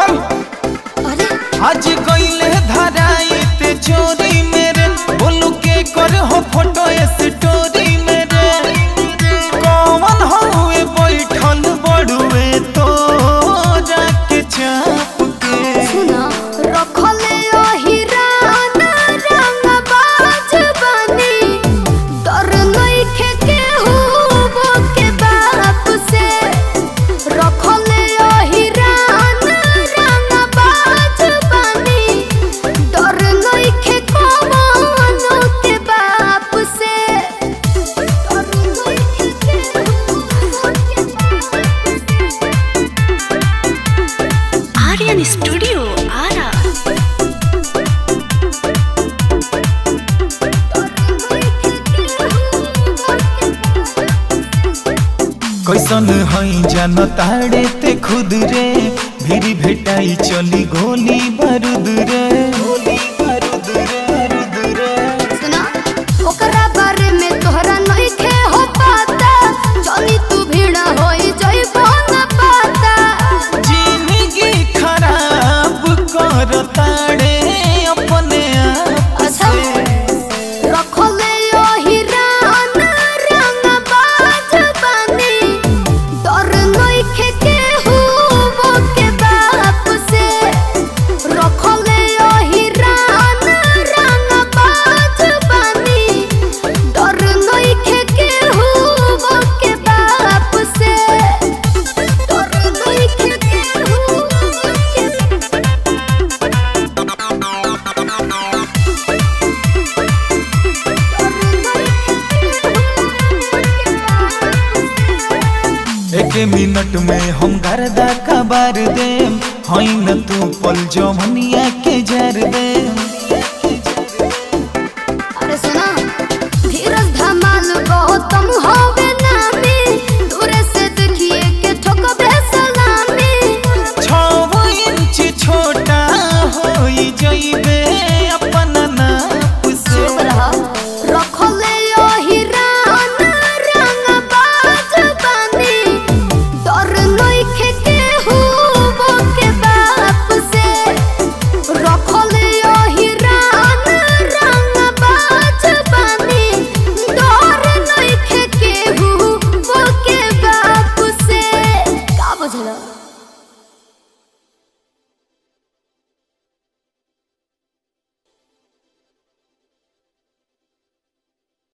अरे आज गईले धराई ते चोरी मेरे बोलू के कर हो फोटो स्टोरी मेरे कौन हुए बैठल बड़ुए तो जाके चाप के सुना रखले ओहिरान रंगबाज बनी डर नइखे केहू के बाप से रखले ओहिरान रंगबाज बनी डर नइखे कवनो के बाप से डर नइखे केहू के आर्यन स्टूडियो आरा कैसन हई जान ताड़े ते खुद रे भीरी भेटाई चली गोली बारूद रे गोली बारूद रे बारूद रे सुना ओकरा बारे में तोहरा नइखे हो पता जनी तू भीड़ा होई जइबो न पता जिंदगी खराब कर ताड़े अपने आप अच्छा रखले ओहिरान रंगबाज बनी डर नइखे केहू के बाप से रखले ओहिरान रंगबाज बनी डर नइखे केहू के बाप से डर नइखे केहू के एक मिनट में हम गर्दा कबार देम हई न तू पल जमनिया के जर देम अरे सुना धीरज धमाल गौतम होवे नामी दूरे से देखिए के ठोकबे सलामी छव इंच छोटा होई जइबे